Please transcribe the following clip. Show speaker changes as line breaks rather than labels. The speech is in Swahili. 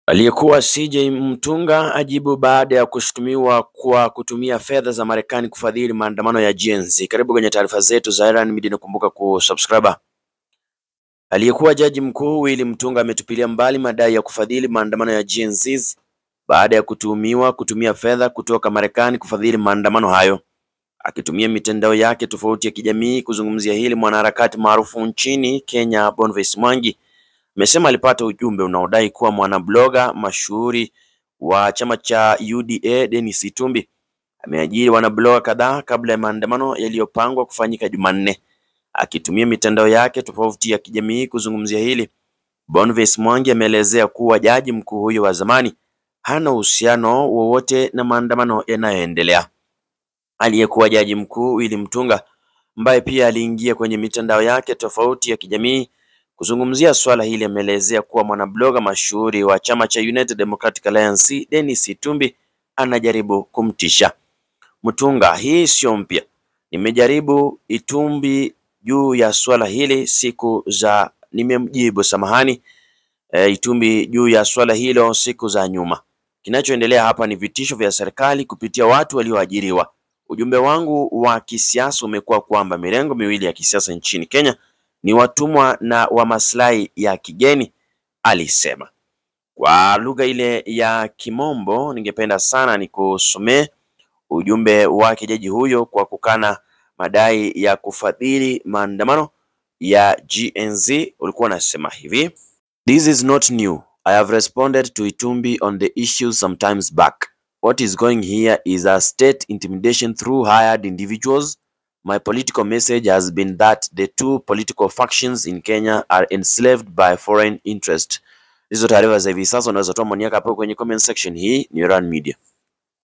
Aliyekuwa CJ Mtunga ajibu baada ya kushutumiwa kwa kutumia fedha za Marekani kufadhili maandamano ya Gen Z. Karibu kwenye taarifa zetu za Iran Media, nakumbuka kusubscribe. Aliyekuwa jaji mkuu Willy Mtunga ametupilia mbali madai ya kufadhili maandamano ya Gen Z baada ya kutuhumiwa kutumia fedha kutoka Marekani kufadhili maandamano hayo. Akitumia mitandao yake tofauti ya kijamii kuzungumzia hili, mwanaharakati maarufu nchini Kenya Boniface Mwangi amesema alipata ujumbe unaodai kuwa mwanabloga mashuhuri wa chama cha UDA Dennis Itumbi ameajiri wanabloga kadhaa kabla ya maandamano yaliyopangwa kufanyika Jumanne. Akitumia mitandao yake tofauti ya kijamii kuzungumzia hili, Boniface Mwangi ameelezea kuwa jaji mkuu huyo wa zamani hana uhusiano wowote na maandamano yanayoendelea. Aliyekuwa jaji mkuu Willy Mtunga ambaye pia aliingia kwenye mitandao yake tofauti ya kijamii kuzungumzia swala hili ameelezea kuwa mwanabloga mashuhuri wa chama cha United Democratic Alliance Dennis Itumbi anajaribu kumtisha Mtunga. Hii sio mpya, nimejaribu Itumbi juu ya swala hili siku za nimemjibu samahani, e, Itumbi juu ya swala hilo siku za nyuma. Kinachoendelea hapa ni vitisho vya serikali kupitia watu walioajiriwa. Ujumbe wangu wa kisiasa umekuwa kwamba mirengo miwili ya kisiasa nchini Kenya ni watumwa na wa maslahi ya kigeni, alisema. Kwa lugha ile ya Kimombo, ningependa sana nikusomee ujumbe wake jaji huyo kwa kukana madai ya kufadhili maandamano ya Gen Z. Ulikuwa unasema hivi: This is not new. I have responded to Itumbi on the issue sometimes back. What is going here is a state intimidation through hired individuals. My political message has been that the two political factions in Kenya are enslaved by foreign interest. Hizo taarifa za hivi sasa unaweza toa maoni yako hapo kwenye comment section. Hii ni Iran Media.